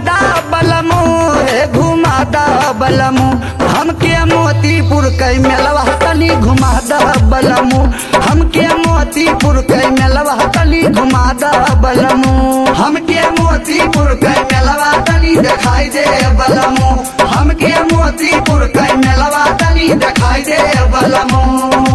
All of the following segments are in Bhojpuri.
घुमादा बलमू हे घुमादा बलमू हमके मोतीपुर कै मेलवा तनी घुमादा बलमू हमके मोतीपुर कै मेलवा तनी घुमादा बलमू हमके मोतीपुर कै मेलवा तनी दिखाई दे बलमू हमके मोतीपुर कै मेलवा तनी दिखाई दे बलमू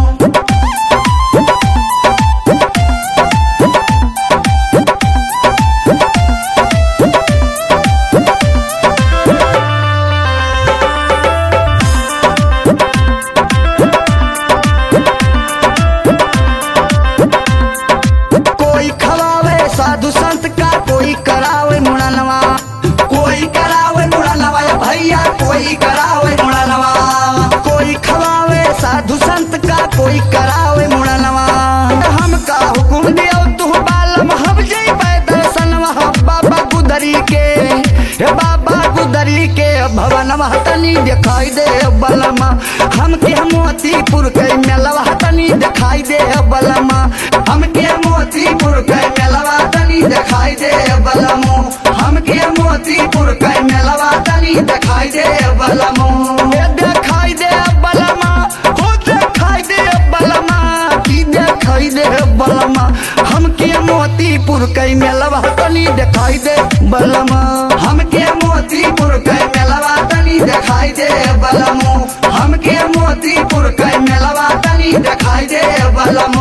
कोई खवावे साधु संत का कोई करावे मुड़नवा कोई करावे मुड़नवा या भैया कोई करावे मुड़नवा कोई खवावे साधु संत का कोई करावे मुड़नवा हम का हुकुम दियो तू बालम हम जई दर्शनवा बाबा गुदरी के हे बाबा गुदरी के भवनवा तनी दिखाई दे बलमा हमके मोतीपुर के मेलवा तनी दिखाई दे बलमा हमके मोतीपुर के मेलवा तनी दिखाई दे बलमो हमके मोतीपुर के मेलवा तनी दिखाई दे बलमो ए दिखाई दे बलमा हो दिखाई दे बलमा की दिखाई दे बलमा हमके मोतीपुर के मेलवा तनी दिखाई दे बलमा हमके मोतीपुर के मेलवा तनी दिखाई दे बलमो हमके मोतीपुर के मेलवा तनी दिखाई दे बलमो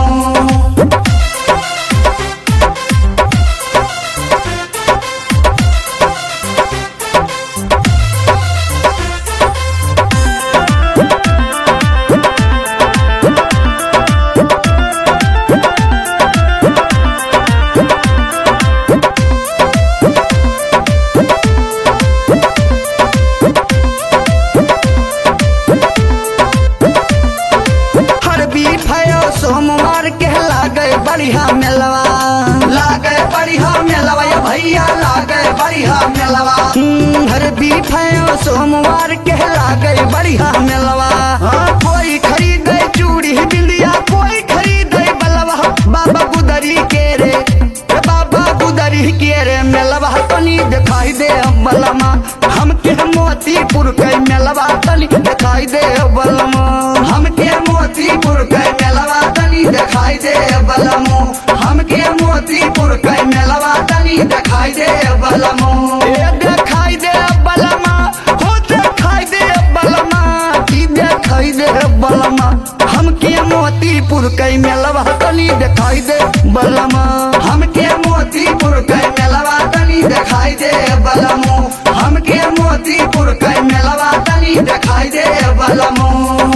हर बीफ है सोमवार के लागे बढ़िया मेलवा लागे बढ़िया मेलवा ये भैया लागे बढ़िया मेलवा हम्म, हर बीफ है सोमवार के लागे बढ़िया मेलवा हाँ, कोई खरीदे चूड़ी बिंदिया कोई खरीदे बलवा बाबा गुदरी के रे ए बाबा गुदरी के रे मेलवा तनी दिखाई दे बलमा हमके मोतीपुर के मेलवा तनी दिखाई दे बलमा हमके मोतीपुर के मेलवा तनी दिखाई दे बलमो हमके मोतीपुर के मेलवा तनी दिखाई दे बलमो ए दिखाई दे बलमा हो दिखाई दे बलमा की दिखाई दे बलमा हमके मोतीपुर के मेलवा तनी दिखाई दे बलमा हमके मोतीपुर के मेलवा तनी दिखाई दे बलमो हमके मोतीपुर के मेलवा तनी दिखाई दे बलमो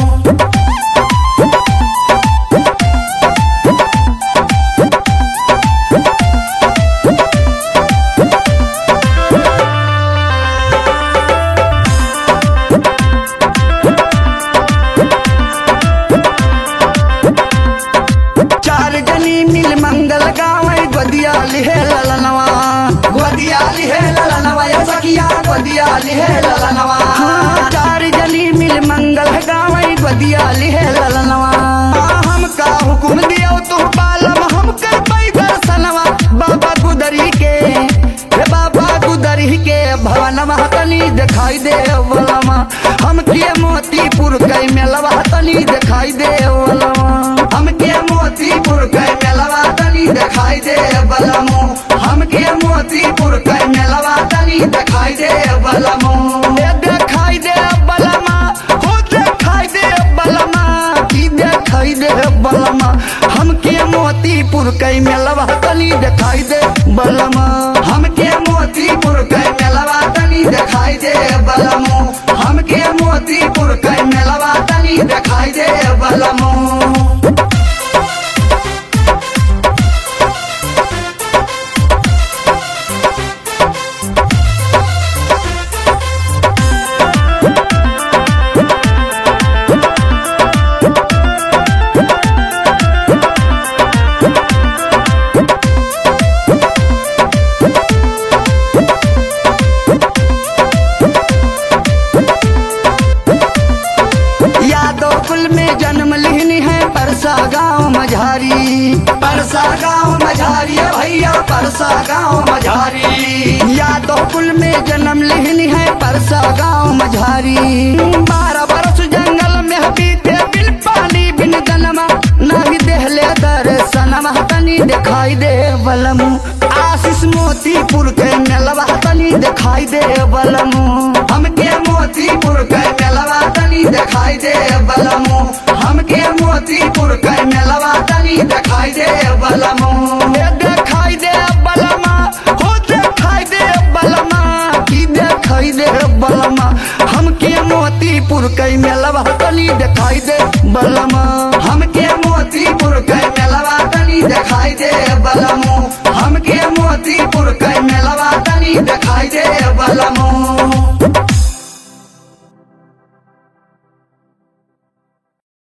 चार जनी मिल मंगल गावे गोदिया लिहे ललनवा गोदिया लिहे ललनवा या सखिया गोदिया लिहे ललनवा हाँ, चार जनी मिल मंगल गावे गोदिया लिहे ललनवा हाँ, हम का हुकुम दियो तू बालम हम कर पाई दर्शनवा बाबा गुदरी के हे बाबा गुदरी के भवनवा तनी दिखाई दे बलमा हमके मोतीपुर के मेलवा तनी दिखाई दे बलमा हमके मोतीपुर के मेलवा तनी दिखाई दे बलमो हमके मोतीपुर के मेलवा तनी दिखाई दे बलमो ए दिखाई दे बलमा हो दिखाई दे बलमा की दिखाई दे बलमा हमके मोतीपुर के मेलवा तनी दिखाई दे बलमा हमके मोतीपुर के मेलवा तनी दिखाई दे बलमो हमके मोतीपुर के मेलवा तनी दिखाई दे बलमो परसा गाँव मझारी यादव कुल में जन्म लिहनी है परसा गाँव मझारी बारह बरस जंगल में बीते बिन पानी बिन दनमा नाही देहले दर्शनमा तनी दिखाई दे बलमु आशीष मोतीपुर के मेलवा तनी दिखाई दे बलमु हमके मोतीपुर के मेलवा तनी दिखाई दे बलमु हमके मोतीपुर के मेलवा तनी दिखाई दे बलमु ए दिखाई दे बलमा हो दिखाई दे बलमा की दिखाई दे बलमा हमके मोतीपुर के मेलवा तनी दिखाई दे बलमा हमके मोतीपुर के मेलवा तनी दिखाई दे बलमु हमके मोतीपुर के मेलवा तनी दिखाई दे बलमु